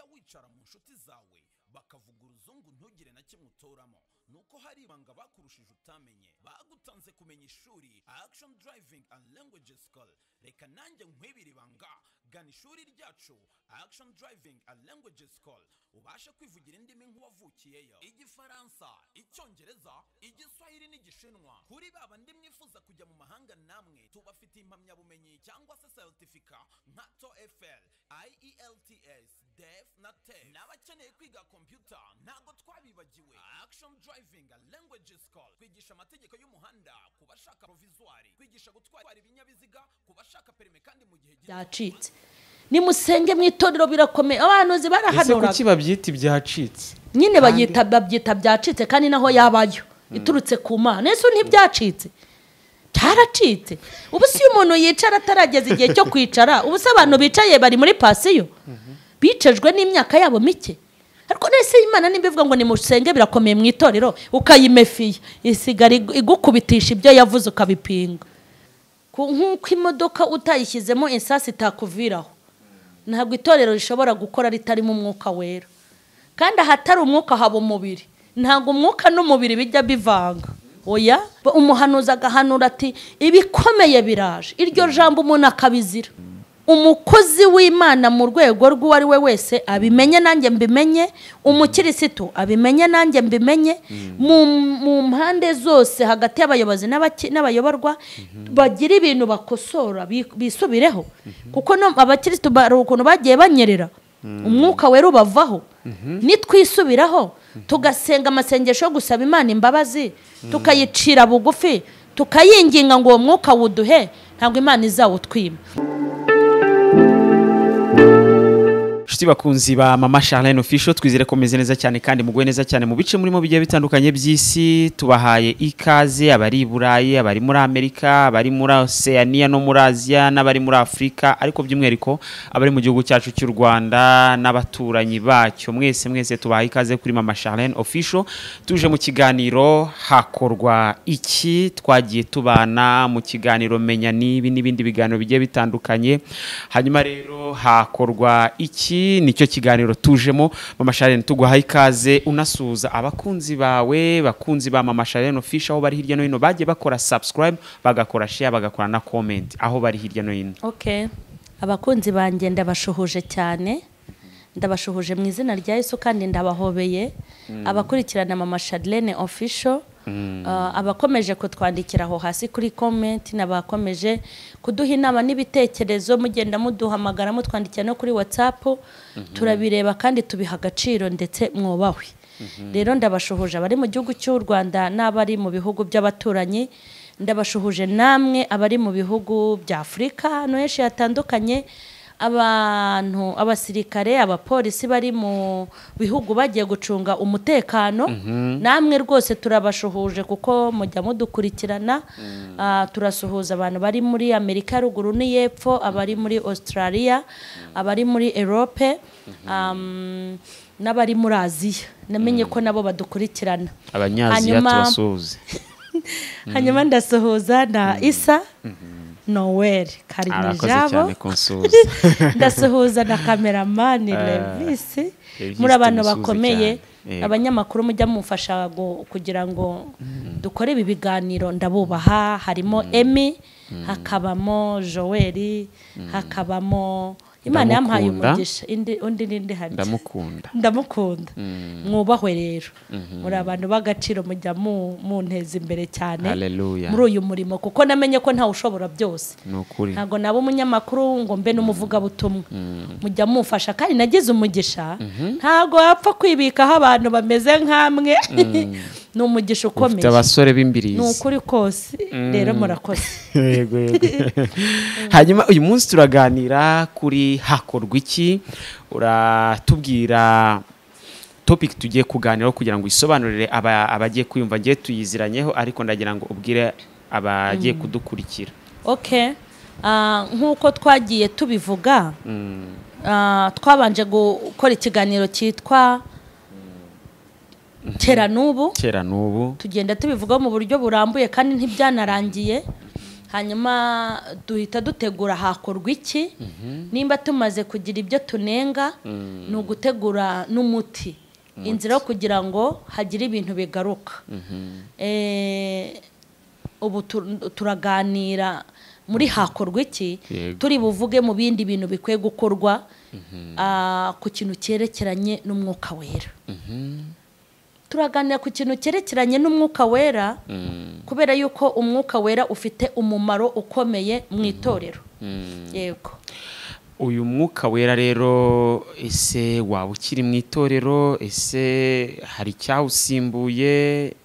ukicara mu nshuti zawe bakavuga uruzungu ntugire na kimwe utoramo nuko hari ibanga bakurushije utamenye bagutanze kumenya ishuri action driving and language school reka nanjye nkwibira ibanga gana ishuri ryacu action driving and language school ubashe kwivugira indimi nk'uwavukiyeyo igifaransa icyongereza igiswahili n'igishinwa kuri ba bandi mwifuza kujya mu mahanga namwe tubafitiye impamyabumenyi cyangwa se seritifika nka toefl ielts def na tef n'abakeneye kwiga kompyuta ntabwo twabibagiwe action driving and language school kwigisha amategeko y'umuhanda ku bashaka provizwari kwigisha gutwara ibinyabiziga ku bashaka perime kandi mu gihe gito byacitse nimusenge mu itorero birakomeye abahanuzi ese barahanura kuki babyita ibyacitse nyine Kandi- babyita babyita byacitse kandi naho yabayo iturutse ku mana ese ntibyacitse byaracitse ubu si iyo umuntu yicara atarageza igihe cyo kwicara ubu se abantu bicaye bari muri pasiyo bicejwe n'imyaka yabo mike ariko nese imana nimba ivuga ngo nimusenge birakomeye mu itorero ukayimefiya isigara igu- igukubitisha ibyo yavuze ukabipinga Ku- nk'uko imodoka utayishyizemo insasi itakuviraho ntabwo itorero rishobora gukora ritarimo umwuka wera kandi ahatari umwuka haba umubiri ntabwo umwuka n'umubiri bijya bivanga oya Ba- umuhanuzi agahanura ati ibikomeye biraje iryo jambo umuntu akabizira umukozi w'imana mu rwego rw'uwo ari we wese abimenye nanjye mbimenye umukirisitu abimenye nanjye mbimenye mu- mu mpande zose hagati y'abayobozi n'abaki- n'abayoborwa bagira ibintu bakosora bi- bisubireho kuko no- abakirisitu bari ukuntu bagiye banyerera umwuka wera ubavaho nitwisubiraho tugasenga amasengesho yo gusaba imana imbabazi tukayicira bugufi tukayinginga ngo uwo mwuka wuduhe ntabwo imana izawutwima inshuti bakunzi ba mama charlene official twizere ko meze neza cyane kandi muguwe neza cyane mu bice murimo bigiye bitandukanye by'isi tubahaye ikaze abari i burayi abari muri amerika abari muri oceania no muri aziya n'abari muri afurika ariko by'umwihariko abari mu gihugu cyacu cy'u rwanda n'abaturanyi bacyo mwese mwese tubahaye ikaze kuri mama charlene official tuje mu kiganiro hakorwa iki twagiye tubana mu kiganiro menya n'ibi n'ibindi biganiro bigiye bitandukanye hanyuma rero hakorwa iki nicyo kiganiro tujemo mama sharene tuguhaye ikaze unasuhuza abakunzi bawe bakunzi ba mama sharene ofisha aho bari hirya no hino bagiye bakora subscribe bagakora share bagakora na comment aho bari hirya no hino okay abakunzi banjye ndabashuhuje cyane ndabashuhuje mu izina rya yesu kandi ndabahobeye abakurikirana mama Charlene official uh, abakomeje kutwandikira aho hasi kuri comment n'abakomeje kuduha inama n'ibitekerezo mugenda muduhamagara mutwandikira no kuri whatsapp turabireba kandi tubiha agaciro ndetse mwubahwe rero ndabashuhuje abari mu gihugu cy'u rwanda n'abari mu bihugu by'abaturanyi ndabashuhuje namwe abari mu bihugu bya afurika no henshi hatandukanye abantu abasirikare abapolisi bari mu bihugu bagiye gucunga umutekano namwe rwose turabashuhuje kuko mujya mudukurikirana Ah, turasuhuza abantu bari muri amerika ya ruguru n'iy'epfo abari muri australia abari muri erope am, n'abari muri aziya namenye ko nabo badukurikirana abanyaziya Hanyuma- tubasuhuze hanyuma ndasuhuza na isa noweli arakoze karimijabo cyane kunsuhuza ndasuhuza na kameramani levisi Levis muri abantu tumusuhuze bakomeye cyane. Yego. abanyamakuru mujya mumfasha gu- kugira ngo dukore ibi biganiro ndabubaha harimo emi hakabamo joel hakabamo imana yampaye Ndamukunda. umugisha indi- undi n'indi hari ndamukunda ndamukunda mwubahwe rero muri abantu b'agaciro mujya mu- munteza imbere cyane Hallelujah. muri uyu murimo kuko namenye ko ntawe ushobora byose ni ukuri ntabwo naba umunyamakuru ngo mbe n'umuvugabutumwa mujya mumfasha kandi nagize umugisha ntabwo wapfa kwibikaho abantu bameze nk'amwe ni umugisha ufite ukomeye abasore ni b'imbirizi ukuri kose rero murakoze yego yego hanyuma uyu munsi turaganira kuri hakorwa iki uratubwira topic tugiye kuganiraho kugira ngo isobanurire aba- abagiye kwiyumva ngiye tuyiziranyeho ariko ndagira ngo ubwire abagiye kudukurikira ok Ah, nk'uko twagiye tubivuga ah, twabanje gukora ikiganiro cyitwa kera n'ubu kera n'ubu tugenda tubivugaho mu buryo burambuye kandi ntibyanarangiye hanyuma duhita dutegura hakorwa iki nimba tumaze kugira ibyo tunenga ni ugutegura n'umuti inzira yo kugira ngo hagire ibintu bigaruka Eh, ubu tu- turaganira muri hakorwa iki Yego. turi buvuge mu bindi bintu bikwiye gukorwa ah, ku kintu cyerekeranye n'umwuka wera turaganira ku kintu cyerekeranye n'umwuka wera kubera yuko umwuka wera ufite umumaro ukomeye mu itorero yego uyu mwuka wera rero ese waba ukiri mu itorero ese hari icyawusimbuye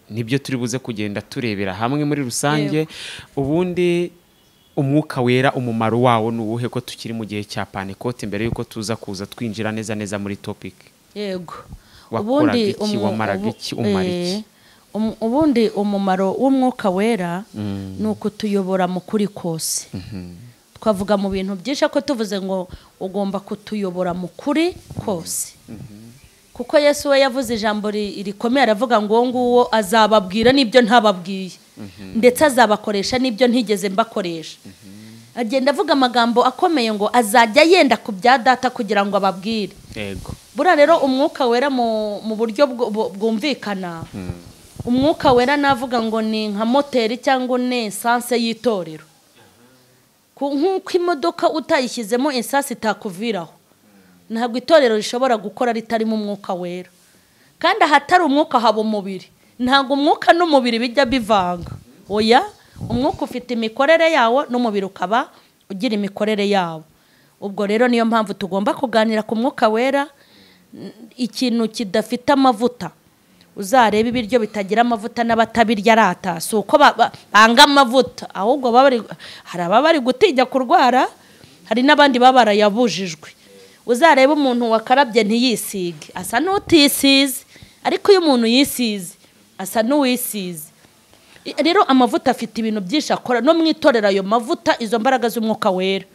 nibyo turi buze kugenda turebera hamwe muri rusange ubundi umwuka wera umumaro wawo ni uwuhe ko tukiri mu gihe cya panekote mbere y'uko tuza kuza twinjira neza neza muri topiki yego Wakoraga iki? umu- Wamaraga ubu- iki? Umara eh, iki? um- ubundi umumaro w'umwuka wera ni ukutuyobora mu kuri kose twavuga mu bintu byinshi ko tuvuze ngo ugomba kutuyobora mu kuri kose kuko yesu we yavuze ijambo ri- rikomeye aravuga ngo uwo nguwo azababwira n'ibyo ntababwiye ndetse azabakoresha n'ibyo ntigeze mbakoresha agenda avuga amagambo akomeye ngo azajya yenda ku bya data kugira ngo ababwire yego buriya rero umwuka wera mu mu buryo bwo- bu- bwumvikana umwuka wera navuga ngo ni nka moteri cyangwa ni esanse y'itorero Ku- nk'uko imodoka utayishyizemo esanse itakuviraho ntabwo itorero rishobora gukora ritarimo umwuka wera kandi ahatari umwuka haba umubiri ntabwo umwuka n'umubiri bijya bivanga oya umwuka ufite imikorere yawo n'umubiri ukaba ugira imikorere yawo ubwo rero niyo mpamvu tugomba kuganira ku mwuka wera n- ikintu kidafite amavuta uzareba ibiryo bitagira amavuta n'abatabirya arata si uko ba- ba- banga amavuta ahubwo baba bari- hari ababa bari gutinya kurwara hari n'abandi baba barayabujijwe uzareba umuntu wakarabye ntiyisige asa n'utisize ariko iyo umuntu yisize asa n'uwisize I- rero amavuta afite ibintu byinshi akora no mu itorero ayo mavuta izo mbaraga z'umwuka wera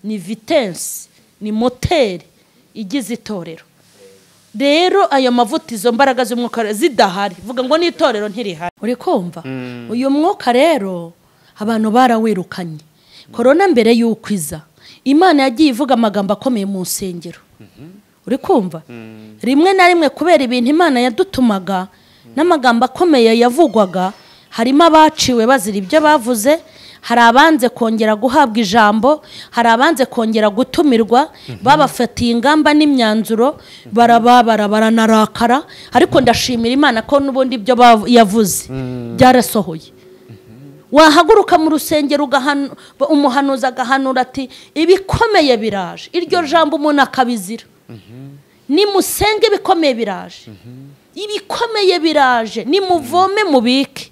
ni vitensi ni moteri igize itorero rero ayo mavuta izo mbaraga z'umwuka wera zidahari vuga ngo n'itorero ntirihari uri kumva uyu mwuka rero abantu barawirukanye korona mbere y'uko iza imana yagiye ivuga amagambo akomeye mu nsengero uri kumva rimwe na rimwe kubera ibintu imana yadutumaga n'amagambo akomeye yavugwaga harimo abaciwe bazira ibyo bavuze hari abanze kongera guhabwa ijambo hari abanze kongera gutumirwa babafatiye ingamba n'imyanzuro barababara baranarakara ariko ndashimira imana ko n'ubundi ibyo bavu- yavuze byarasohoye wahaguruka mu rusengero ugahanu- ba- umuhanuzi agahanura ati ibikomeye biraje iryo jambo umuntu akabizira nimusenge ibikomeye biraje ibikomeye biraje nimuvome mubike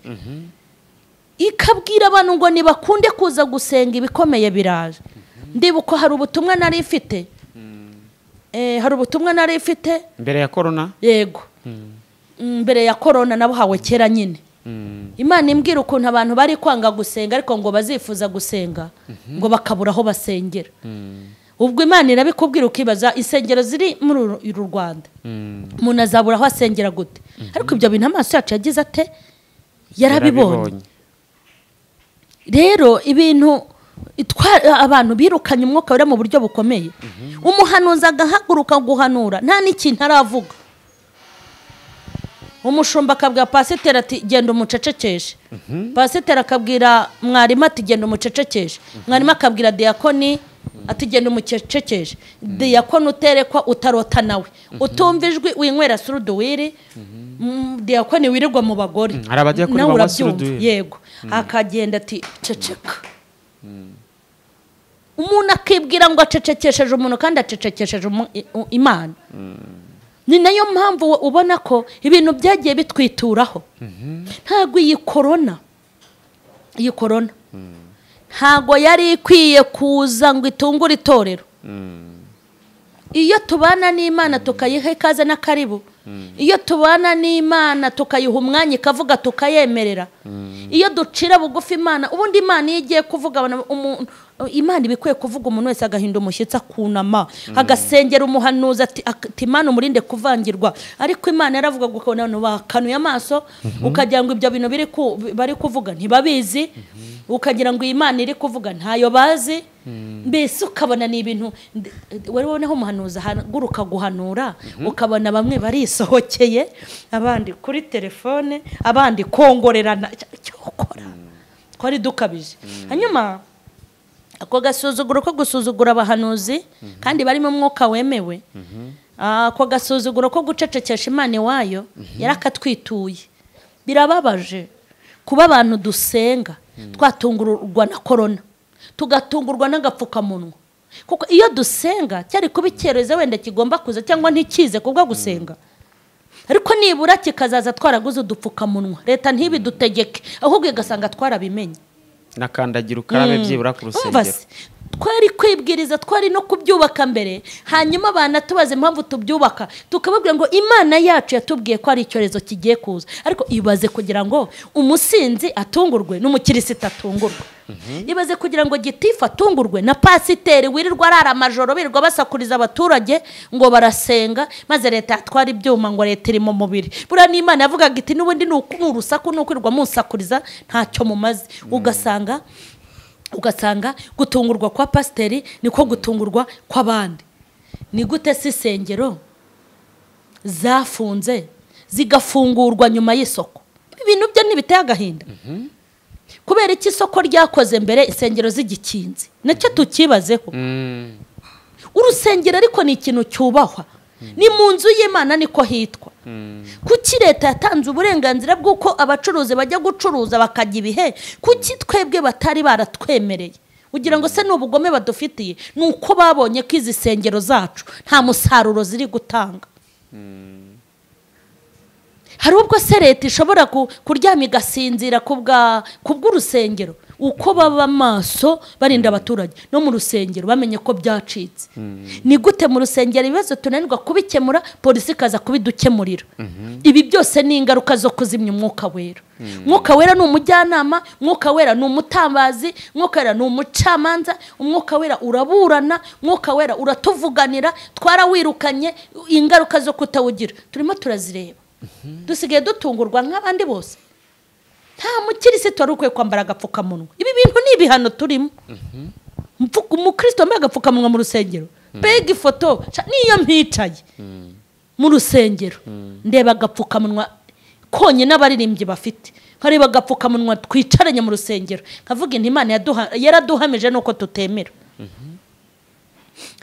ikabwira abantu ngo ntibakunde kuza gusenga ibikomeye biraje ndibuka hari ubutumwa nari ifite Eh, hari ubutumwa nari ifite mbere ya korona yego mbere ya korona nabuhawe kera nyine imana imbwira ukuntu abantu bari kwanga gusenga ariko ngo bazifuza gusenga ngo bakabura aho basengera ubwo imana irabikubwira ukibaza insengero ziri muri uru uru rwanda umuntu azabura aho asengera gute ariko ibyo bintu amaso yacu yagize ate yarabibonye rero ibintu itwa- abantu birukanye umwuka wera mu buryo bukomeye umuhanuzi agahaguruka guhanura nta n'ikintu aravuga umushumba akabwira pasiteri ati genda umucecekeshe pasiteri akabwira mwarimu ati genda umucecekeshe mwarimu akabwira diyakoni ati genda umucecekeshe diyakoni uterekwa utarota nawe utumva ijwi winywera suruduwiri Mm, diyakoni wirirwa mu bagore Mm, hari abadiyakoni nawe banywa urabyumva. suruduwiri. yego akagenda ati ceceka umuntu akibwira ngo acecekesheje umuntu kandi acecekesheje umu- i- u- imana ni nayo mpamvu we- ubona ko ibintu byagiye bitwituraho ntabwo iyi korona iyi korona ntabwo yari ikwiye kuza ngo itungure itorero iyo tubana n'imana tukayiha ikaze n'akaribu iyo tubana n'imana tukayiha umwanya ikavuga tukayemerera iyo ducira bugufi imana ubundi imana iyo igiye kuvuga abantu- umuntu imana iba ikwiye kuvuga umuntu wese agahinda umushyitsi akunama agasengera umuhanuzi ati ati imana umurinde kuvangirwa ariko imana yaravuga ngo ukabona abantu bakanuye amaso ukagira ngo ibyo bintu biri ku- bari kuvuga ntibabizi ukagira ngo iyi Imana iri kuvuga ntayo bazi mbese ukabona ni ibintu ndi- wari wowe naho umuhanuzi ahaguruka guhanura ukabona bamwe barisohokeye abandi kuri telefone abandi kongorerana icyo- icyo ukora twari dukabije hanyuma ako gasuzuguro ko gusuzugura abahanuzi kandi barimo umwuka wemewe Ah, ako gasuzuguro ko gucecekesha imana iwayo yarakatwituye birababaje kuba abantu dusenga twatungurwa na korona tugatungurwa n'agapfukamunwa kuko iyo dusenga cyari kuba icyerezo wenda kigomba kuza cyangwa ntikize kubwo gusenga ariko nibura kikazaza twaraguze udupfukamunwa leta ntibidutegeke ahubwo igasanga twarabimenye nakandagira ukarabe byibura ku Umva rusengero se, twari kwibwiriza twari no kubyubaka mbere hanyuma banatubaza impamvu tubyubaka tukababwira ngo imana yacu yatubwiye ko ari icyorezo kigiye kuza ariko ibaze kugira ngo umusinzi atungurwe n'umukirisita atungurwe ibaze kugira ngo gitifu atungurwe na pasiteri wirirwa arara amajoro birirwa basakuriza abaturage ngo barasenga maze leta yatwara ibyuma ngo leta iri mu mubiri buriya n'imana yavugaga iti n'ubundi ni uku- ni urusaku ni ukwirirwa musakuriza ntacyo mumaze ugasanga ugasanga gutungurwa kwa pasiteri niko gutungurwa kw'abandi ni gute se insengero zafunze zigafungurwa nyuma y'isoko ibintu byo ntibiteye agahinda kubera iki isoko ryakoze mbere insengero zigikinze nacyo tukibazeho Mm. urusengero ariko ni ikintu cyubahwa ni mu nzu y'imana niko hitwa kuki leta yatanze uburenganzira bw'uko abacuruzi bajya gucuruza bakajya ibihe kuki twebwe batari baratwemereye ugira ngo se ni ubugome badufitiye ni uko babonye ko izi sengero zacu nta musaruro ziri gutanga hari ubwo se leta ishobora ku- kuryama igasinzira ku bwa- ku bw'urusengero uko baba maso barinda abaturage no mu rusengero bamenye ko byacitse ni gute mu rusengero ibibazo tunanirwa kubikemura polisi ikaza kubidukemurira ibi byose ni ingaruka zo kuzimya umwuka wera umwuka wera ni umujyanama umwuka wera ni umutambazi umwuka wera ni umucamanza umwuka wera uraburana umwuka wera uratuvuganira twarawirukanye ingaruka zo kutawugira turimo turazireba dusigaye dutungurwa nk'abandi bose nta mukirisitu wari ukwiye kwambara agapfukamunwa ibi bintu ni ibihano turimo Mvu- umukristo wambaye agapfukamunwa mu rusengero mbega ifoto sha- niyo mpicaye mu rusengero ndeba agapfukamunwa konyine abaririmbyi bafite nkareba agapfukamunwa twicaranye mu rusengero nkavuga inti imana yaduha- yaraduhamije nuko tutemera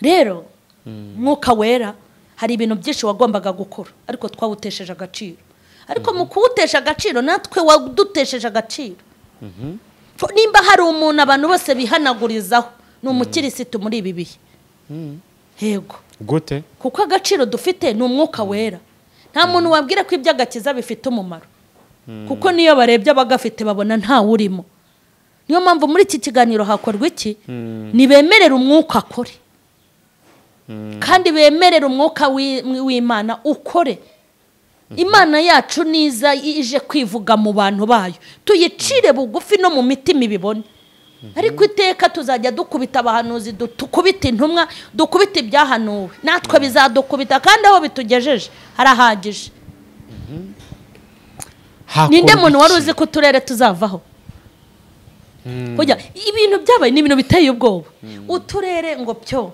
rero umwuka wera hari ibintu byinshi wagombaga gukora ariko twawutesheje agaciro ariko mu kuwutesha agaciro natwe wadutesheje agaciro Fo- nimba hari umuntu abantu bose bihanagurizaho ni umukirisitu muri ibi bihe yego gute kuko agaciro dufite ni umwuka wera nta muntu wabwira ko iby'agakiza bifite umumaro kuko niyo barebye abagafite babona ntawurimo niyo mpamvu muri iki kiganiro hakorwa iki ntibemerere umwuka akore kandi bemerere umwuka w'i- w'imana ukore imana yacu niza ije kwivuga mu bantu bayo tuyicire bugufi no mu mitima ibibone ariko iteka tuzajya dukubita abahanuzi du- dukubita intumwa dukubita ibyahanuwe natwe bizadukubita kandi aho bitugejeje harahagije ninde muntu wari uzi ko uturere tuzavaho Kujya, ibintu byabaye ni ibintu biteye ubwoba uturere ngo byo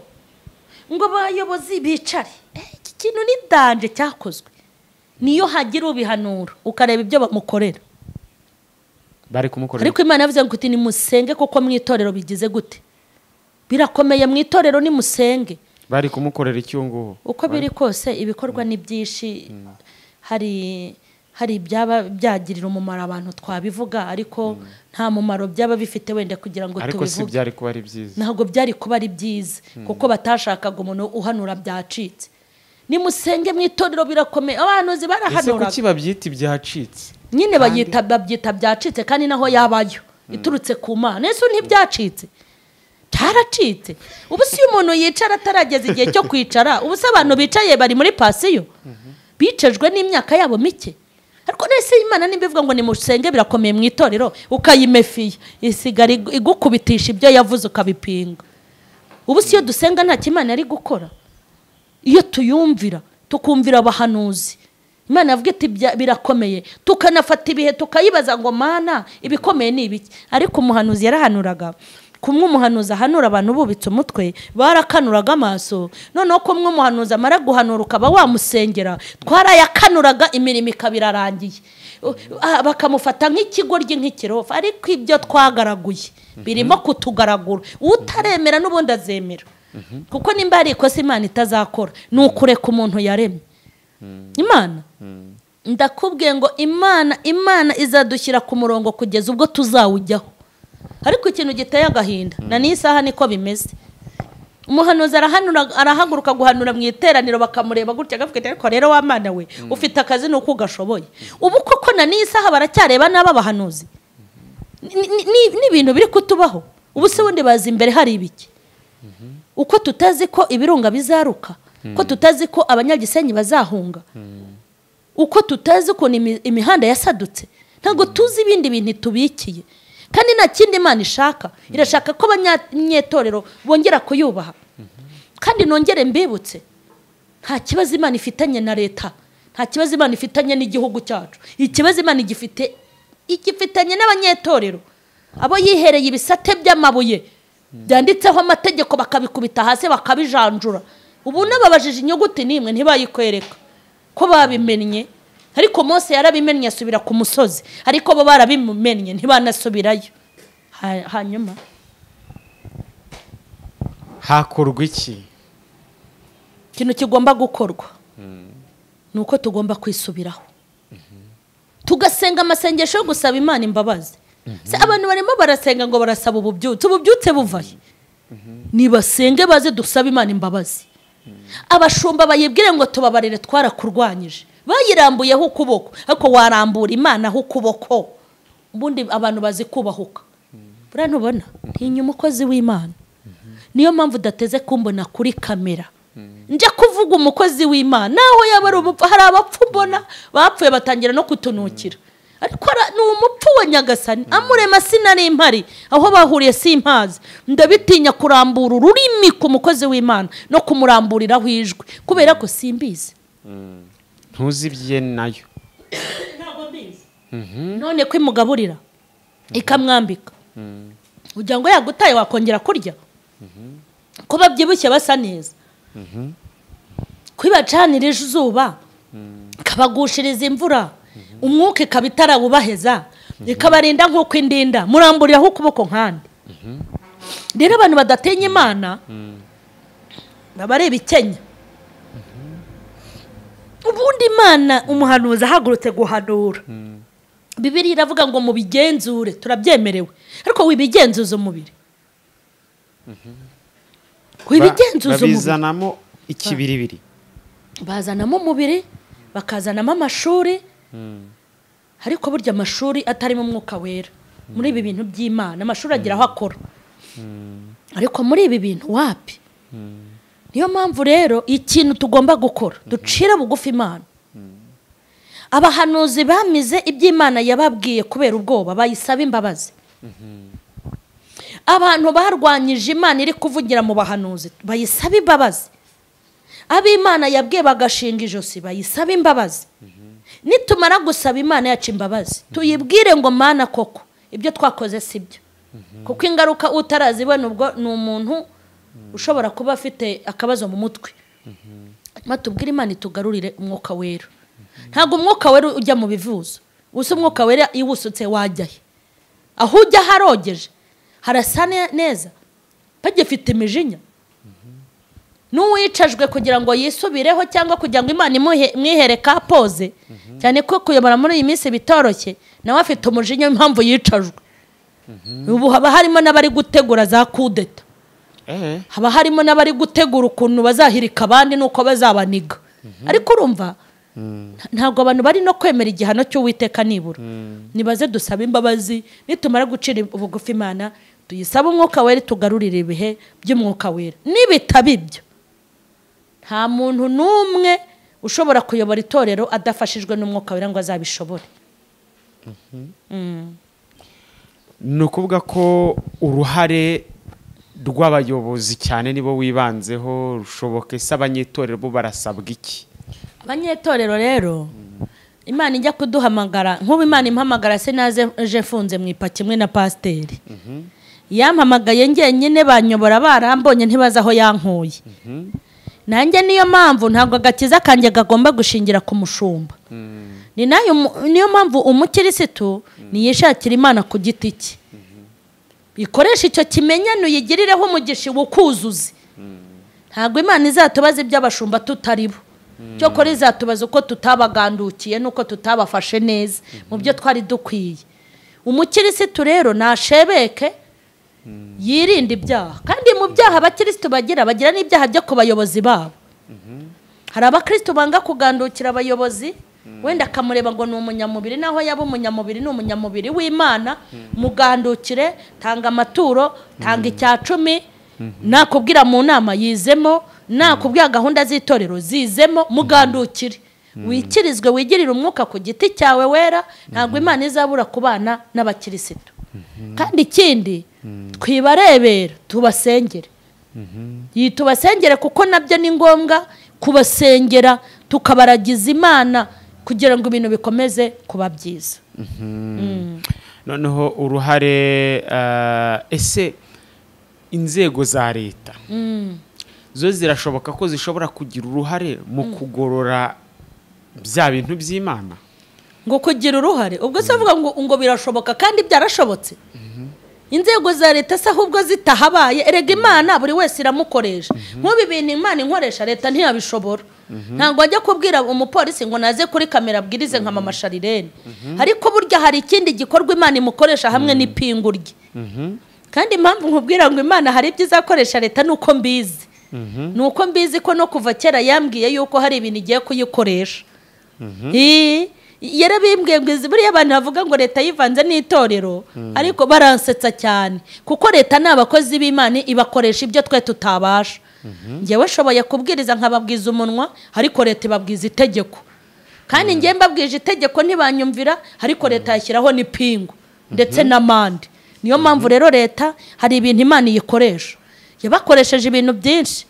ngo abayobozi bicare Eh, iki kintu ni danje cyakozwe niyo hagira ubihanura ukareba ibyo bamukorera bari kumukorera ariko imana yavuze ngo iti nimusenge kuko mu itorero bigize gute birakomeye mu itorero nimusenge bari kumukorera icyunguhu uko biri kose ibikorwa ni byinshi hari hari ibyaba byagirira umumaro abantu twabivuga ariko nta mumaro byaba bifite wenda kugira ngo ariko si tubivuge byari kuba ari byiza ntabwo byari kuba ari byiza kuko batashakaga umuntu uhanura byacitse nimusenge mu itorero birakomeye abahanuzi ese barahanuraga kuki babyita ibyacitse nyine bayita babyita byacitse kandi naho yabayo iturutse ku mana ese ntibyacitse cyaracitse ubu si iyo umuntu yicara atarageza igihe cyo kwicara ubu se abantu bicaye bari muri pasiyo bicejwe n'imyaka yabo mike ariko nese imana nimba ivuga ngo nimusenge birakomeye mu itorero ukayimefiya isigara igu- igukubitisha ibyo yavuze ukabipinga ubu si iyo dusenga nta kimana ari gukora iyo tuyumvira tukumvira abahanuzi imana yavuga iti "Bya- birakomeye tukanafata ibihe tukayibaza ngo mana ibikomeye ni ibiki ariko umuhanuzi yarahanuraga kumwe umuhanuzi ahanura abantu bubitse umutwe barakanuraga amaso noneho kumwe umuhanuzi amara guhanura ukaba wamusengera twarayakanuraga imirimo ikaba irarangiye U- ah, bakamufata nk'ikigoryi nk'ikirofa ariko ibyo twagaraguye birimo kutugaragura utaremera n'ubundi azemera kuko nimba hari ikosa imana itazakora ni ukureka umuntu yaremye imana ndakubwiye ngo imana imana izadushyira ku murongo kugeza ubwo tuzawujyaho ariko ikintu giteye agahinda na n'iyi saha niko bimeze umuhanuzi arahanura- arahaguruka guhanura mu iteraniro bakamureba gutya agavuga ati ariko rero wa mwana we ufite akazi ni uko ugashoboye ubu koko na n'iyi saha baracyareba n'aba bahanuzi Ni- ni- ni- ni ibintu biri kutubaho ubu se wundi bazi imbere hari ibiki uko tutazi ko ibirunga bizaruka ko tutazi ko abanyagisenyi bazahunga uko tutazi ukuntu imi- imihanda yasadutse ntabwo tuzi ibindi bintu itubikiye kandi nta kindi imana ishaka irashaka ko abanyatorero bongera kuyubaha kandi nongere mbibutse nta kibazo imana ifitanye na leta nta kibazo imana ifitanye n'igihugu cyacu ikibazo imana igifite igifitanye n'abanyetorero abo yihereye ibisate by'amabuye byanditseho amategeko bakabikubita hasi bakabijanjura ubu n'ababajije inyuguti n'imwe ntibayikwereka ko babimennye ariko Mose yarabimennye asubira ku musozi ariko bo barabimennye ntibanasubirayo Ha- hanyuma hakorwa iki ikintu kigomba gukorwa ni uko tugomba kwisubiraho tugasenga amasengesho yo gusaba imana imbabazi Se abantu barimo barasenga ngo barasaba ububyutse ububyutse buvahe nibasenge baze dusaba imana imbabazi abashumba bayibwire ngo tubabarire twarakurwanyije bayirambuyeho ukuboko ariko warambura imana aho ukuboko ubundi abantu bazi kubahuka buriya ntubona ntinya umukozi w'imana niyo mpamvu udateze kumbona kuri kamera njya kuvuga umukozi w'imana naho yaba ari umupfu hari abapfu mbona bapfuye batangira no kutunukira ariko ara- ni umupfu wa nyagasani amurema sinari mpari aho bahuriye simpazi ndabitinya kurambura ururimi ku mukozi w'imana no kumuramburiraho ijwi kubera ko simbizi ntuzibye nayo none ko imugaburira ikamwambika kugira ngo yagutaye wakongera kurya ko babyibushye basa neza kwibacanira izuba ikabagushiriza imvura umwuka ikaba itarawubaheza ikabarinda nk'uko indinda muramburiyeho ukuboko nk'andi rero abantu badatinya imana baba ari ibikenya ubundi imana umuhanuzi ahagurutse guhanura bibiri iravuga ngo mubigenzure turabyemerewe ariko wibigenzuza umubiri wibigenzuza umubiri babizanamo ikibiribiri bazanamo umubiri bakazanamo amashuri ariko burya amashuri atarimo umwuka wera muri ibi bintu by'imana amashuri agira aho akora ariko muri ibi bintu wapi niyo mpamvu rero ikintu tugomba gukora ducira bugufi imana abahanuzi bamize iby'imana yababwiye kubera ubwoba bayisaba imbabazi abantu barwanyije imana iri kuvugira mu bahanuzi bayisaba imbabazi ab'imana yabwiye bagashinga ijosi bayisaba imbabazi nitumara gusaba imana yacu imbabazi tuyibwire ngo mana koko ibyo twakoze si byo kuko ingaruka utarazibona ubwo ni umuntu ushobora kuba afite akabazo mu mutwe hanyuma tubwire imana itugarurire umwuka wera ntabwo umwuka wera ujya mu bivuzo gusa umwuka wera iyo uwusutse wajyahe aho ujya harogeje harasa ne- neza bagifite imijinya n'uwicajwe kugira ngo yisubireho cyangwa kugira ngo imana imuhe- imwihere ka poze cyane ko kuyobora muri iyi minsi bitoroshye nawe afite umujinya w'impamvu yicajwe ubu haba harimo n'abari gutegura za kudeta eee haba harimo n'abari gutegura ukuntu bazahirika abandi n'uko bazabaniga ariko urumva nta- ntabwo abantu bari no kwemera igihano cy'uwiteka nibura nibaze dusabe imbabazi nitumara gucira ubugufi imana tuyisaba umwuka wera tugarurire ibihe by'umwuka wera nibitaba ibyo nta muntu n'umwe ushobora kuyobora itorero adafashijwe n'umwuka wera ngo azabishobore ni ukuvuga ko uruhare rw'abayobozi cyane nibo wibanzeho rushoboka ese abanyetorero bo barasabwa iki abanyetorero rero imana ijya kuduhamagara nk'ubu imana impamagara se naze ejo mfunze mu ipaki imwe na pasiteri yampamagaye ngenyine banyobora barambonye ntibazi aho yankuye nanjye niyo mpamvu ntabwo agakiza kanjye kagomba gushingira ku mushumba ni nayo mu- niyo mpamvu umukirisitu niyishakira imana ku giti cye ikoresha icyo kimenyane uyigireho umugisha wukuzuze ntabwo imana izatubaza iby'abashumba tutari bo cyokora izatubaza uko tutabagandukiye n'uko tutabafashe neza mu byo twari dukwiye umukirisitu rero nashebeke yirinde ibyaha kandi mu byaha abakirisitu bagira bagira n'ibyaha byo ku bayobozi babo hari abakirisitu banga kugandukira abayobozi wenda akamureba ngo ni umunyamubiri naho yaba umunyamubiri ni umunyamubiri w'imana mugandukire tanga amaturo tanga icya cumi nakubwira mu nama yizemo nakubwira gahunda z'itorero zizemo mugandukire wikirizwe wigirire umwuka ku giti cyawe wera ntabwo imana izabura kubana n'abakirisitu kandi ikindi twibarebera tubasengere iyi tubasengere kuko nabyo ni ngombwa kubasengera tukabaragiza imana kugira ngo ibintu bikomeze kuba byiza noneho uruhare eh, ese inzego za leta zo zirashoboka ko zishobora kugira uruhare mu kugorora bya bintu by'imana ngo kugira uruhare ubwo se uvuga ngo ngo birashoboka kandi byarashobotse inzego za leta se ahubwo zitahabaye erega imana buri wese iramukoresha nk'ubu ibintu imana inkoresha leta ntiyabishobora ntabwo wajya kubwira umupolisi ngo naze kuri kamera abwirize nka mama sharirene ariko burya hari ikindi gikorwa imana imukoresha hamwe n'ipingu rye kandi impamvu nkubwira ngo imana hari ibyo izakoresha leta ni uko mbizi ni uko mbizi ko no kuva kera yambwiye yuko hari ibintu igiye kuyikoresha Ii, yarabimbwiye ngo izi buriya abantu bavuga ngo leta yivanze n'itorero ariko baransetsa cyane kuko leta ni abakozi b'imana ibakoresha ibyo twe tutabasha njyewe nshoboye kubwiriza nkababwiza umunwa ariko leta ibabwiza itegeko kandi njye mbabwije itegeko ntibanyumvira ariko leta yashyiraho n'ipingu ndetse n'amande niyo mpamvu rero leta hari ibintu imana iyikoresha yabakoresheje ibintu byinshi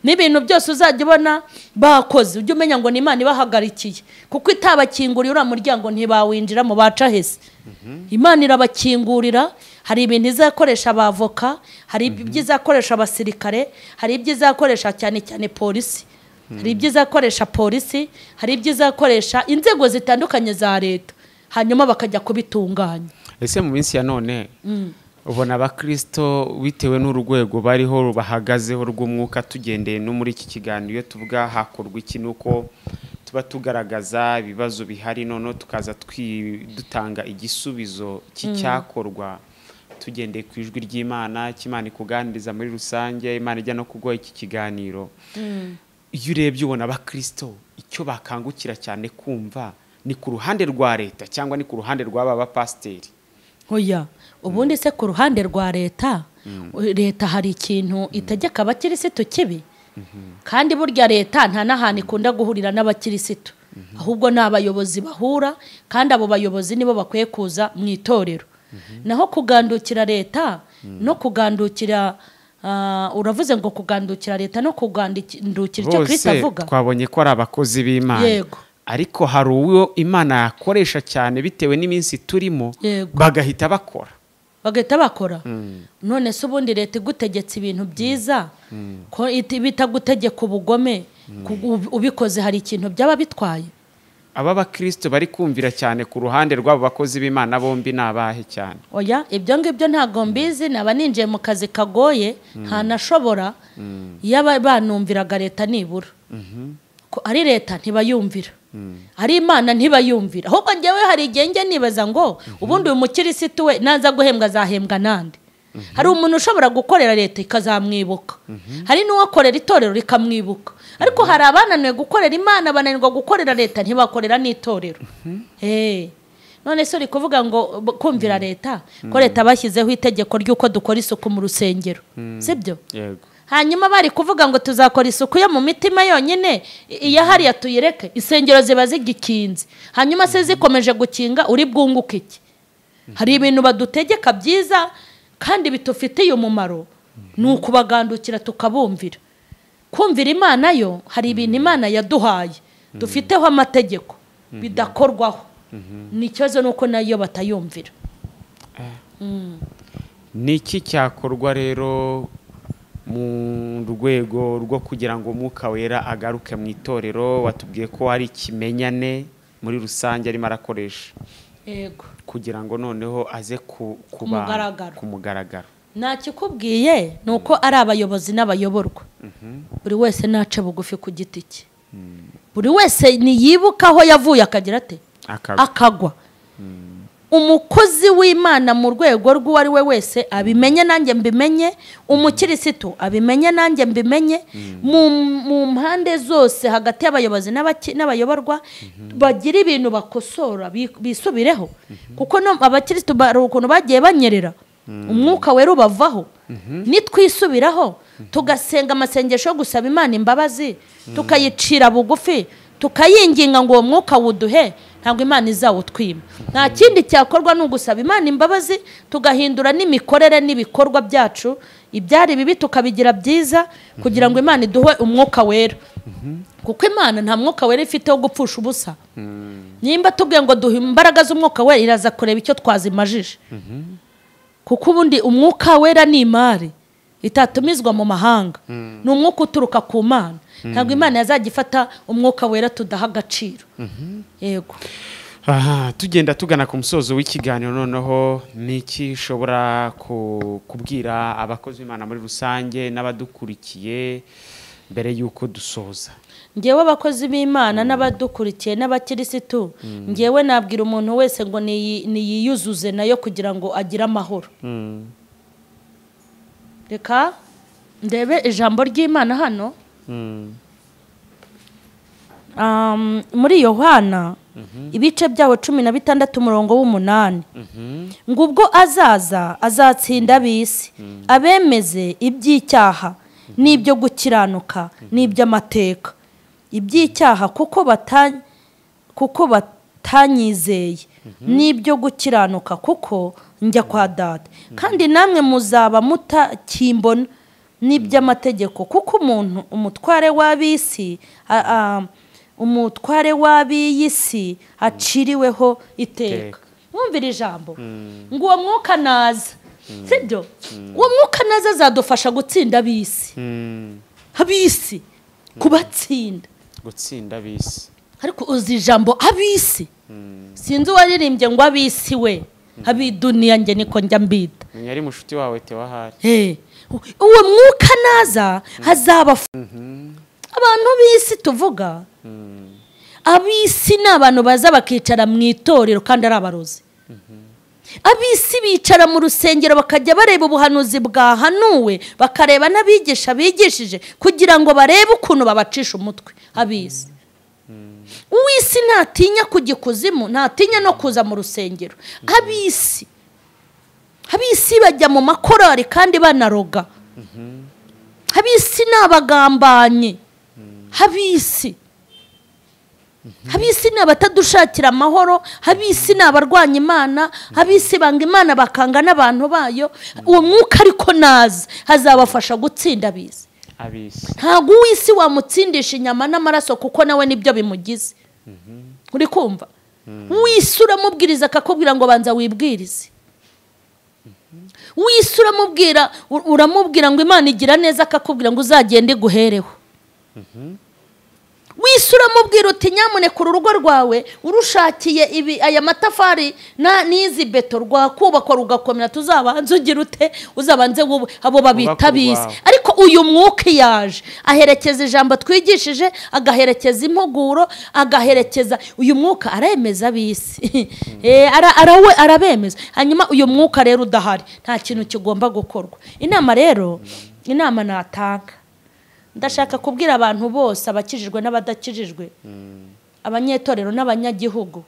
n'ibintu byose uzajya ubona bakoze ujye umenya ngo ni imana ibahagarikiye kuko itabakingurira uriya muryango ntibawinjira mu baca hese imana irabakingurira hari ibintu izakoresha abavoka hari ibyo izakoresha abasirikare hari ibyo izakoresha cyane cyane polisi hari ibyo izakoresha polisi hari ibyo izakoresha inzego zitandukanye za leta hanyuma bakajya kubitunganya ese mu minsi ya none ubona abakristo bitewe n'urwego bariho bahagazeho rw'umwuka tugendeye no muri iki kiganiro iyo tuvuga hakorwa iki nuko tuba tugaragaza ibibazo bihari noneho tukaza twi- dutanga igisubizo cy'icyakorwa tugendeye ku ijwi ry'imana cy'imana ikuganiriza muri rusange imana ijya no kuguha iki kiganiro iyo urebye ubona abakristo icyo bakangukira cyane kumva ni ku ruhande rwa leta cyangwa ni ku ruhande rw'aba bapasiteri oya ubundi se ku ruhande rwa leta leta hari ikintu itegeka abakirisitu kibi kandi burya leta nta n'ahantu ikunda guhurira n'abakirisitu ahubwo ni abayobozi bahura kandi abo bayobozi nibo bakwiye kuza mu itorero naho kugandukira leta no kugandukira ah, uravuze ngo kugandukira leta no kugandukira icyo bose kirisita avuga twabonye ko ari abakozi b'imana Yego. ariko hari uwo imana yakoresha cyane bitewe n'iminsi turimo Yego. bagahita bakora bagahita bakora none se ubundi leta igutegetse ibintu byiza ko iti- bitagutegeka ubugome ku- ub- ubikoze hari ikintu byaba bitwaye aba bakristo bari kumvira cyane ku ruhande rw'abo bakozi b'imana bombi ni abahe cyane oya ibyo ngibyo ntabwo mbizi naba ninjiye mu kazi kagoye ntanashobora iyo aba- banumviraga leta nibura ko ari leta ntibayumvira ari imana ntibayumvira ahubwo njyewe hari igihe njya nibaza ngo ubundi uyu mukirisitu we naza guhembwa azahembwa nande hari umuntu ushobora gukorera leta ikazamwibuka hari n'uwakorera itorero rikamwibuka ariko hari abananiwe gukorera imana bananirwa gukorera leta ntibakorera n'itorero Eh. none se uri kuvuga ngo b- kumvira leta ko leta bashyizeho itegeko ry'uko dukora isuku mu rusengero sibyo yego hanyuma bari kuvuga ngo tuzakora isuku yo mu mitima yonyine i- iya hariya tuyireke insengero ziba zigikinze hanyuma se zikomeje gukinga uri bwunguke iki hari ibintu badutegeka byiza kandi bitufitiye umumaro ni ukubagandukira tukabumvira kumvira imana yo hari ibintu imana yaduhaye dufiteho amategeko bidakorwaho ni ikibazo nuko nayo batayumvira ni iki cyakorwa rero mu rwego rwo kugira ngo umwuka wera agaruke mu itorero watubwiye ko hari ikimenyane muri rusange arimo arakoresha yego kugira ngo noneho aze ku ku bantu, mugaragaro. ku mugaragaro ntakikubwiye ni uko ari abayobozi n'abayoborwa buri wese ntace bugufi ku giti cye buri wese niyibuke aho yavuye akagira ate Akagwa. akagwa umukozi w'imana mu rwego rw'uwo ari we wese abimenye nanjye mbimenye umukirisitu abimenye nanjye mbimenye mu mu mpande zose hagati y'abayobozi n'abaki- n'abayoborwa bagira ibintu bakosora bi- bisubireho kuko no- abakirisitu bari ukuntu bagiye banyerera umwuka wera ubavaho nitwisubiraho tugasenga amasengesho yo gusaba imana imbabazi tukayicira bugufi tukayinginga ngo uwo mwuka wuduhe ntabwo imana izawutwima nta kindi cyakorwa ni ugusaba imana imbabazi tugahindura n'imikorere n'ibikorwa byacu ibyari bibi tukabigira byiza kugira ngo imana iduhe umwuka wera kuko imana nta mwuka wera ifite wo gupfusha ubusa nimba tubwiye ngo duhe imbaraga z'umwuka wera iraza kureba icyo twazimajije kuko ubundi umwuka wera ni imari itatumizwa mu mahanga ni umwuka uturuka ku mana ntabwo imana yazajya ifata umwuka wera tudaha agaciro yego Aha, tugenda tugana ku musozo w'ikiganiro noneho ni iki ushobora ku- kubwira abakozi b'imana muri rusange n'abadukurikiye mbere y'uko dusoza ngewe abakozi b'imana n'abadukurikiye n'abakirisitu ngewe nabwira umuntu wese ngo niyi- niyiyuzuze nayo kugira ngo agire amahoro reka ndebe ijambo ry'imana hano Um, muri yohana ibice byawo cumi na bitandatu umurongo w'umunani ngo ubwo azaza azatsinda ab'isi abemeze iby'icyaha n'ibyo gukiranuka n'iby'amateka iby'icyaha kuko bata- kuko batanyizeye n'ibyo gukiranuka kuko njya kwa data kandi namwe muzaba mutakimbona n'iby'amategeko kuko umuntu umutware w'ab'isi a- a- umutware w'ab'iyi si aciriweho iteka Iteka. mwumvira ijambo ngo uwo mwuka naza sibyo uwo mwuka naza azadufasha gutsinda ab'isi ab'isi kubatsinda gutsinda bisi ariko uzi ijambo ab'isi sinzi uwaririmbye ngo ab'isi we ab'iduniya njye niko njya mbita menya ari mushuti wawe tewahari Eh, u- uwo mwuka naza hazaba abantu b'isi tuvuga ab'isi ni abantu baza bakicara mu itorero kandi ari abarozi ab'isi bicara mu rusengero bakajya bareba ubuhanuzi bwahanuwe bakareba n'abigisha bigishije kugira ngo barebe ukuntu babacisha umutwe ab'isi uw'isi ntatinya kujya ikuzimu ntatinya no kuza mu rusengero ab'isi ab'isi bajya mu makorari kandi banaroga ab'isi ni abagambanye ab'isi ab'isi ni abatadushakira amahoro ab'isi ni abarwanya imana ab'isi banga imana bakanga n'abantu bayo uwo mwuka ariko naza azabafasha gutsinda ab'isi abisi ntabwo uw'isi wamutsindisha inyama n'amaraso kuko nawe nibyo bimugize uri kumva uw'isi uramubwiriza akakubwira ngo banza wibwirize uw'isi uramubwira u- uramubwira ngo imana igira neza akakubwira ngo uzagende iguhereho w'isi uramubwira uti nyamuneka uru rugo rwawe urushakiye ibi aya matafari na- n'izi beto rwakubakwa rugakomera tuzabanze ugire ute uzabanze wowe abo babita Wubake abisi urwawe. ariko uyu mwuka iyo aje aherekeza ijambo twigishije agaherekeza impuguro agaherekeza uyu mwuka aremeza ab'isi Eh, ara- arawe- arabemeza hanyuma uyu mwuka rero udahari nta kintu kigomba gukorwa inama rero inama natanga ndashaka kubwira abantu bose abakijijwe n'abadakijijwe abanyetorero n'abanyagihugu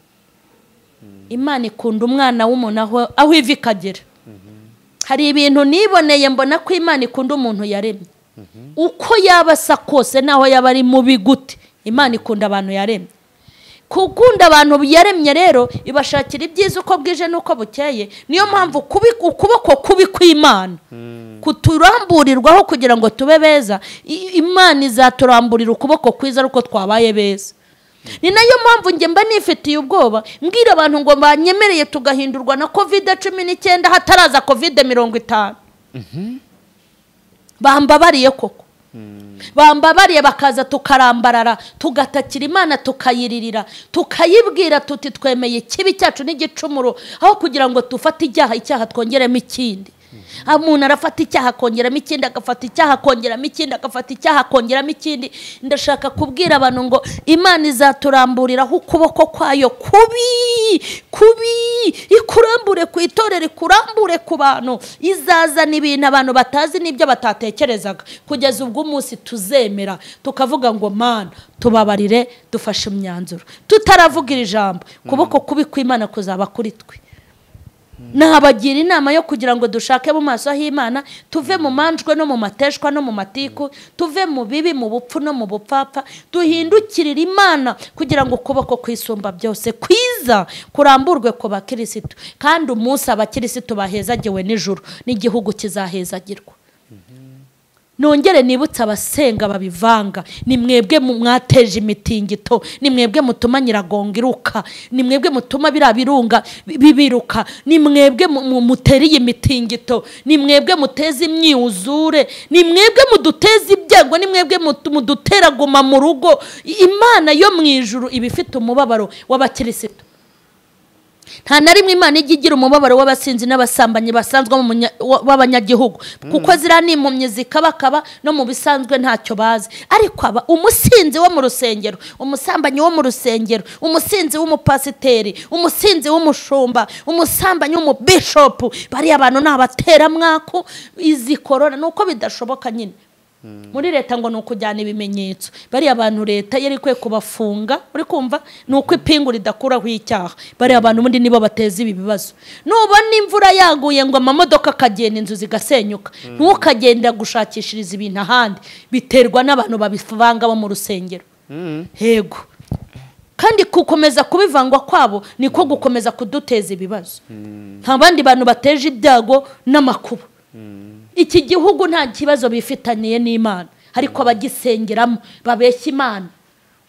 imana ikunda umwana w'umuntu aho- aho ivi ikagera hari ibintu niboneye mbona ko imana ikunda umuntu yaremye uko yaba asa kose naho yaba ari mubi gute imana ikunda abantu yaremye gukunda abantu yaremye rero ibashakira ibyiza uko bwije n'uko bukeye niyo mpamvu kubi- ukuboko kubi kw'imana kuturamburirwaho kugira ngo tube beza i- imana izaturamburira ukuboko kwiza ari uko twabaye beza ni nayo mpamvu njye mba nifitiye ubwoba mbwira abantu ngo banyemereye tugahindurwa na kovide cumi n'icyenda hataraza kovide mirongo itanu bambabariye koko bambabariye bakaza tukarambarara tugatakira imana tukayiririra tukayibwira tuti twemeye ikibi cyacu n'igicumuro aho kugira ngo dufate icyaha icyaha twongeremo ikindi aho umuntu arafata icyaha akongeramo ikindi agafata icyaha akongeramo ikindi agafata icyaha akongeramo ikindi ndashaka kubwira abantu ngo imana izaturamburiraho ukuboko kwayo kubi kubi ikurambure ku itorero ikurambure ku bantu izazana ibintu abantu batazi n'ibyo batatekerezaga kugeza ubwo umunsi tuzemera tukavuga ngo mana tubabarire dufashe imyanzuro tutaravuga iri jambo ukuboko kubi kw'imana kuzaba kuri twe nabagira inama yo kugira ngo dushake mu maso h'imana tuve mu manjwe no mu mateshwa no mu matiku tuve mu bibi mu bupfu no mu bupfapfa duhindukirire imana kugira ngo ukuboko kwisumba byose kwiza kuramburwe ku bakirisitu kandi umunsi abakirisitu bahezagiwe nijoro n'igihugu kizahezagirwa nongere nibutse abasenga babivanga ni mwebwe mu- mwateje imitingito ni mwebwe mutuma nyiragongo iruka ni mwebwe mutuma biriya birunga bi- bibiruka ni mwebwe mu- mu- mutera iyi mitingito ni mwebwe muteza imyuzure ni mwebwe muduteza ibyago ni mwebwe mutu- mudutera guma mu rugo I- imana yo mu ijuru iba ifite umubabaro w'abakirisitu nta na rimwe imana ijya igira umubabaro w'abasinzi n'abasambanyi basanzwe mu munya- wa- w'abanyagihugu kuko ziriya ni impumyi zikabakaba no mu bisanzwe ntacyo bazi ariko aba umusinzi wo mu rusengero umusambanyi wo mu rusengero umusinzi w'umupasiteri umusinzi w'umushumba umusambanyi w'umubishopu bariya bantu ni abateramwaku izi korona ni uko bidashoboka nyine muri leta ngo ni ukujyana ibimenyetso bariya bantu leta yari ikwiye kubafunga uri kumva ni uko ipingu ridakuraho icyaha bariya bantu ubundi nibo bateza ibi bibazo nubona imvura yaguye ngo amamodoka akagenda inzu zigasenyuka ntukagenda gushakishiriza ibintu ahandi biterwa n'abantu babivanga bo mu rusengero hego kandi gukomeza kubivangwa kwabo niko gukomeza kuduteza ibibazo nta bandi bantu bateje ibyago n'amakuba iki gihugu nta kibazo bifitaniye n'imana ariko abagisengeramo babeshya imana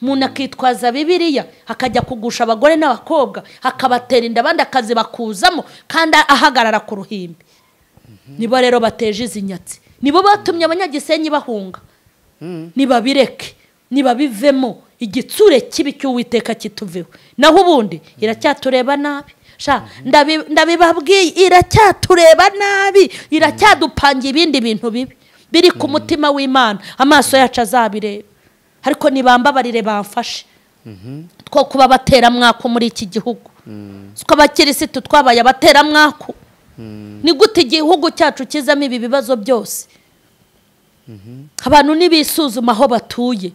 umuntu akitwaza bibiliya akajya kugusha abagore n'abakobwa akabatera inda abandi akazibakuzamo kandi ahagarara ku ruhimbi nibo rero bateje izi nyatsi nibo batumye abanyagisenyi bahunga nibabireke nibabivemo igitsure kibi cy'uwiteka kituveho naho ubundi iracyatureba nabi sha ndabi- ndabibabwiye iracyatureba nabi iracyadupanga ibindi bintu bibi biri ku mutima w'imana amaso yacu azabireba ariko nibambabarire bamfashe two kuba abateramwaku muri iki gihugu si ko abakirisitu twabaye abateramwaku ni gute igihugu cyacu kizamo ibi bibazo byose abantu ntibisuzuma aho batuye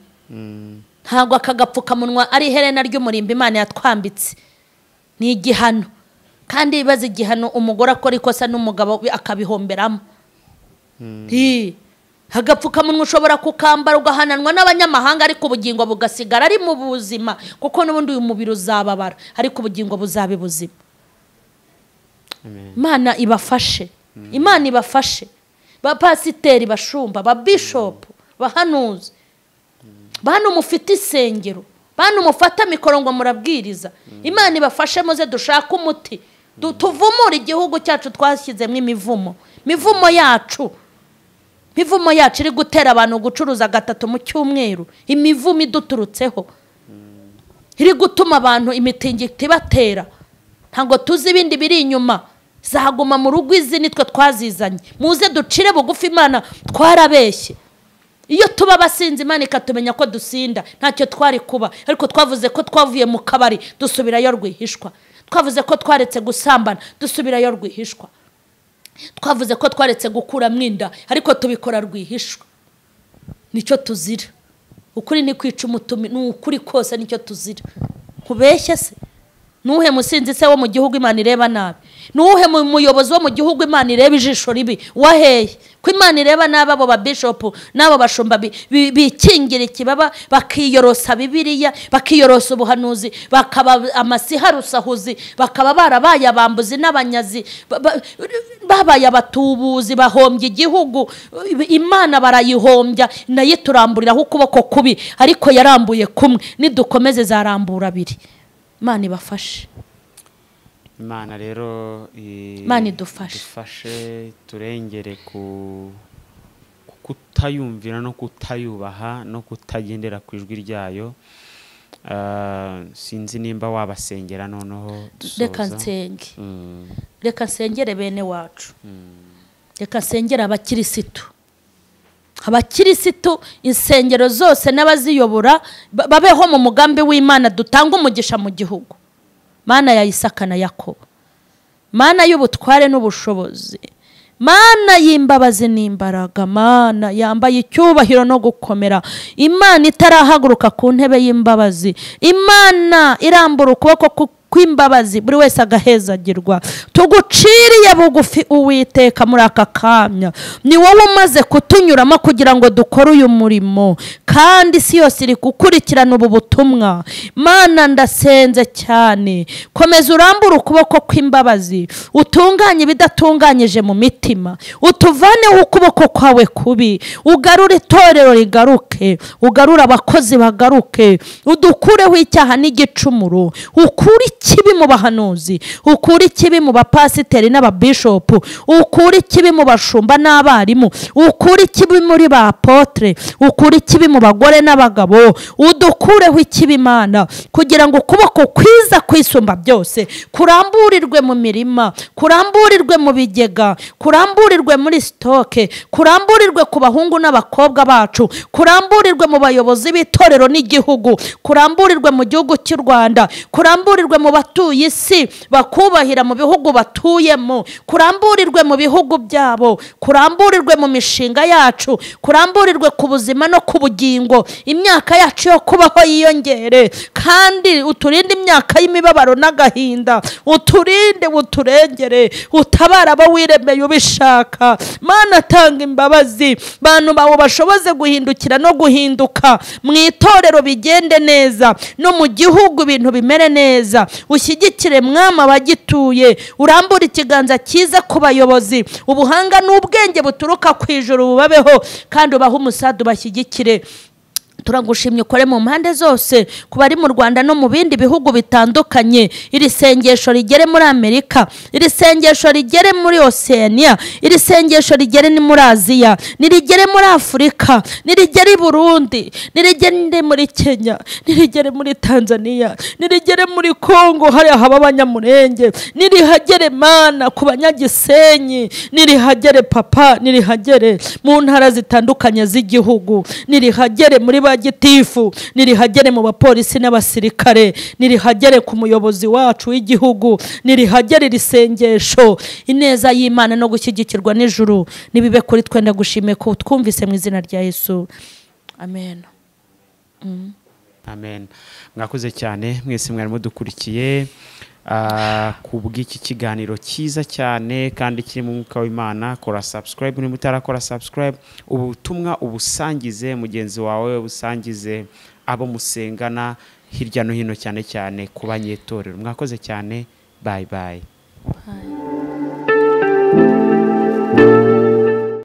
ntabwo aka gapfukamunwa ari iherena ry'umurimbo imana yatwambitse ni igihano kandi bibaza igihano umugore akora ikosa n'umugabo we akabihomberamo Ii. agapfukamunwa ushobora kukambara ugahananwa n'abanyamahanga ariko ubugingo bugasigara ari mu buzima kuko n'ubundi uyu mubiri uzababara ariko ubugingo buzaba ibuzima imana ibafashe imana ibafashe bapasiteri bashumba babishopu bahanuzi bantu mufite isengero bantu mufata mikoro ngo murabwiriza imana ibafashe muze dushake umuti Du- tuvumure igihugu cyacu twashyizemo imivumo imivumo yacu imivumo yacu iri gutera abantu gucuruza gatatu mu cyumweru imivumo iduturutseho iri gutuma abantu imitingito ibatera ntabwo tuzi ibindi biri inyuma zaguma mu rugo izi nitwe twazizanye muze ducire bugufi imana twarabeshye iyo tuba abasinzi imana ikatumenya ko dusinda ntacyo twari kuba ariko twavuze ko twavuye mu kabari dusubirayo rwihishwa twavuze ko twaretse gusambana dusubirayo rwihishwa twavuze ko twaretse gukuramo inda ariko tubikora rwihishwa nicyo tuzira ukuri ni kwica umutumi ni ukuri kose nicyo tuzira kubeshya se nuhe musinzi se wo mu gihugu imana ireba nabi nuhe mu- muyobozi wo mu gihugu imana ireba ijisho ribi waheye ko imana ireba nabi abo babishopu n'abo bashumba bi- bi- bikingira ikibaba bakiyorosa bibiliya bakiyorosa ubuhanuzi bakaba amasiharusahuzi bakaba barabaye abambuzi n'abanyazi ba- ba- babaye abatubuzi bahombye igihugu imana barayihombya nayo turamburiraho ukuboko kubi ariko yarambuye kumwe nidukomeze zarambura abiri imana ibafashe imana rero i- Imana idufashe. idufashe, turengere ku ku kutayumvira no kutayubaha no kutagendera ku ijwi ryayo Ah, sinzi nimba wabasengera noneho dusoza. reka nsenge Mm, reka nsengere bene wacu reka nsengere abakirisitu abakirisitu insengero zose n'abaziyobora ba- babeho mu mugambi w'imana dutanga umugisha mu gihugu mana ya Isaka na yakobo mana y'ubutware n'ubushobozi mana y'imbabazi n'imbaraga mana yambaye icyubahiro no gukomera imana itarahaguruka ku ntebe y'imbabazi imana irambura ukuboko ku- kw'imbabazi buri wese agahezagirwa tuguciriye bugufi uwiteka muri aka kamya ni wowe umaze kutunyuramo kugira ngo dukore uyu murimo kandi isi yose iri gukurikirana ubu butumwa mana ndasenze cyane komeza urambure ukuboko kw'imbabazi utunganye ibidatunganyije mu mitima utuvaneho ukuboko kwawe kubi ugarure itorero rigaruke ugarure abakozi bagaruke udukureho icyaha n'igicumuro ukure ikibi mu bahanuzi ukure ikibi mu bapasiteri n'ababishopu ukure ikibi mu bashumba n'abarimu ukure ikibi muri ba apotre ukure ikibi mu bagore n'abagabo udukureho ikibi imana kugira ngo ukuboko kwiza kwisumba byose kuramburirwe mu mirima kuramburirwe mu bigega kuramburirwe muri sitoke kuramburirwe ku bahungu n'abakobwa bacu kuramburirwe mu bayobozi b'itorero n'igihugu kuramburirwe mu gihugu cy'u rwanda kuramburirwe mu batuye isi bakubahira mu bihugu batuyemo kuramburirwe mu bihugu byabo kuramburirwe mu mishinga yacu kuramburirwe ku buzima no ku bugingo imyaka yacu yo kubaho yiyongere kandi uturinde imyaka y'imibabaro n'agahinda uturinde uturengere utabara abo wiremeye ubishaka mana tanga imbabazi bantu bawe bashoboze guhindukira no guhinduka mu itorero bigende neza no mu gihugu ibintu bimere neza ushyigikire mwama abagituye urambure ikiganza cyiza ku bayobozi ubuhanga n'ubwenge buturuka ku ijuru bubabeho kandi ubahe umusaza ubashyigikire turagushimye ukore mu mpande zose ku bari mu rwanda no mu bindi bihugu bitandukanye iri sengesho rigere muri amerika iri sengesho rigere muri oceania iri sengesho rigere ni muri aziya nirigere muri afurika nirigere i burundi nirigere muri kenya nirigere muri tanzania nirigere muri kongo hariya haba abanyamurenge nirihagere mana ku banyagisenyi nirihagere papa nirihagere mu ntara zitandukanye z'igihugu nirihagere muri ba gitifu nirihagere mu bapolisi n'abasirikare nirihagere ku muyobozi wacu w'igihugu nirihagere iri sengesho ineza y'imana no gushyigikirwa n'ijuru nibibe kuri twe ndagushimiye ko twumvise mu izina rya yesu amen amen mwakoze cyane mwese mwari mudukurikiye ah, ku bw'iki kiganiro cyiza cyane kandi kirimo umwuka w'imana kora subscribe niba utarakora subscribe ubutumwa ubusangize mugenzi wawe ubusangize abo musengana hirya no hino cyane cyane ku banyetorero mwakoze cyane bayi bayi Bye.